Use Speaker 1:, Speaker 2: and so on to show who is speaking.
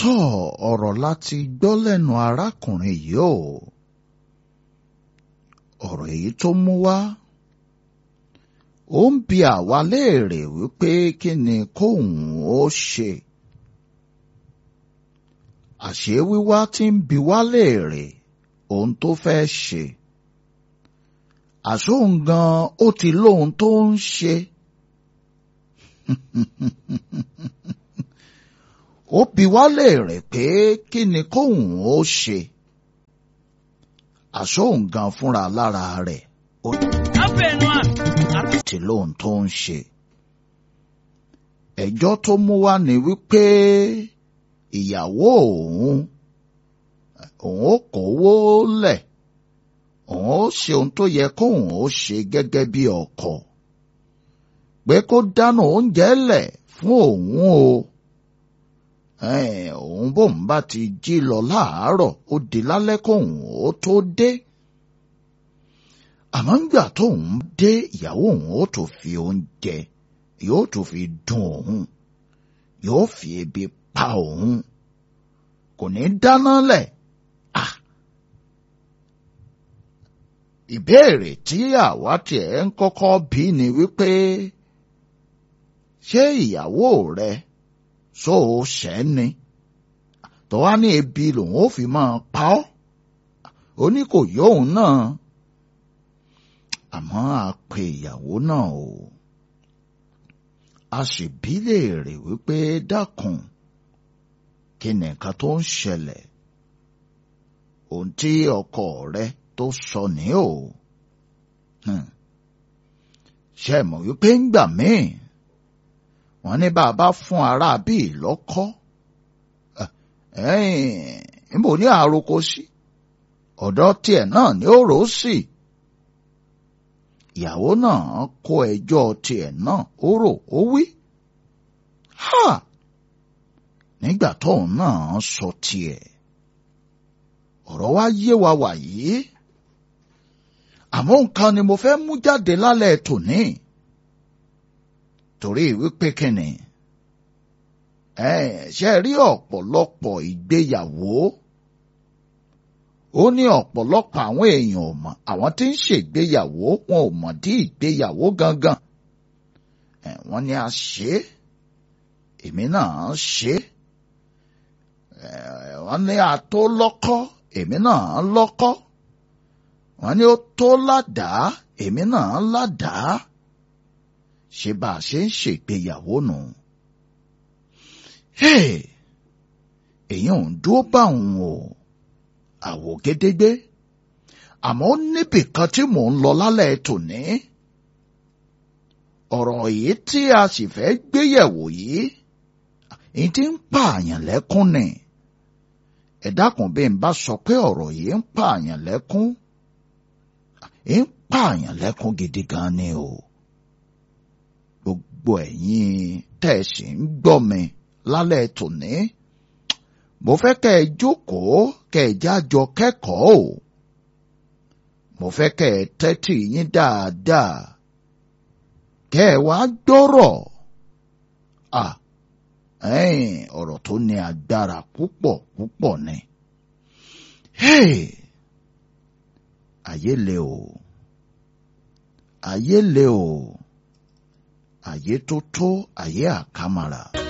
Speaker 1: tọ́ ọ̀rọ̀ láti gbọ́ lẹ́nu arákùnrin yìí o ọ̀rọ̀ èyí tó mú wá ó ń bi àwa léèrè wípé kí ni kóun ó ṣe àṣé wíwá tí ń bi wá léèrè ohun tó fẹ́ ṣe àṣóhun gan ó ti lóhun tó ń ṣe ó bi wá léèrè pé kí ni kóun ó ṣe àṣóhun gan fúnra lára rẹ̀ ó ti lóhun tó ń ṣe ẹjọ́ tó mú wá ni wípé ìyàwó òun òun ó kówó lẹ̀ òun ó ṣe ohun tó yẹ kóun ó ṣe gẹ́gẹ́ bí ọkọ pé kó dáná oúnjẹ lẹ̀ fún òun o òun bóun bá ti jí lọ láàárọ̀ ó di lálẹ́ kóun ó tó dé àmọ́ ńgbà tóun dé ìyàwó òun ó tó fi oúnjẹ yóò tó fi dùn òun yóò fi ebi pa òun kò ní dáná lẹ̀ ah ìbéèrè tí àwa tiẹ̀ ń kọ́kọ́ bí ni wípé ṣé ìyàwó rẹ sọ ò ṣẹ́ ni tó wá ní ebi lòun ó fi máa pa ọ́ ó ní kò yóòun náà àmọ́ a pe ìyàwó náà o a sì bí léèrè wípé dákun kí ni nǹkan tó ń ṣẹlẹ̀ ohun tí ọkọ rẹ tó sọ ní o ṣe mọ̀ wípé ń gbà míì wọ́n ní bàbá fún ara bíi lọ́kọ́ níbo ní àròkọ sí ọ̀dọ̀ tiẹ̀ náà ní ó rò ó sí ìyàwó náà kó ẹjọ́ tiẹ̀ náà ó rò ó wí ha nígbà tóun náà sọ tiẹ̀ ọ̀rọ̀ wa yé wa wàyí àmọ́ nǹkan ni mo fẹ́ mú jáde lálẹ́ tòní torí wípé kíni ẹ ṣe rí ọ̀pọ̀lọpọ̀ ìgbéyàwó ó ní ọ̀pọ̀lọpọ̀ àwọn èèyàn ò mọ̀ àwọn tí ń ṣègbéyàwó wọn ò mọ̀ dí ìgbéyàwó gangan ẹ wọ́n ní a ṣe é èmi náà ṣe é ẹ wọ́n ní a tó lọ́kọ́ èmi náà lọ́kọ́ wọ́n ní ó tó ládàá èmi náà ládàá ṣe bá a ṣe ń ṣègbéyàwó nù. èyí ò ń dúró bá òun o àwò gédégbé àmọ́ ó níbì kan tí mò ń lọ lálẹ́ tòní. ọ̀rọ̀ yìí tí a sì fẹ́ gbéyẹ̀wò yìí èyí tí ń pààyàn lẹ́kún ni ẹ dákun bí n bá sọ pé ọ̀rọ̀ yìí ń pààyàn lẹ́kún ń pààyàn lẹ́kún gidi gan ni o gbogbo ẹ̀yin tẹ̀sí ń gbọ́ mi lálẹ́ tòní mo fẹ́ kẹ́ ẹ jókòó kẹ́ ẹ jájọ kẹ́kọ̀ọ́ o mo fẹ́ kẹ́ ẹ tẹ́tí yín dáadáa kẹ́ ẹ wá gbọ́rọ̀ à ẹ̀yìn ọ̀rọ̀ tó ní agbára púpọ̀ púpọ̀ ni ayé le o ayé le o ayé tó tó ayé àkàmàrà.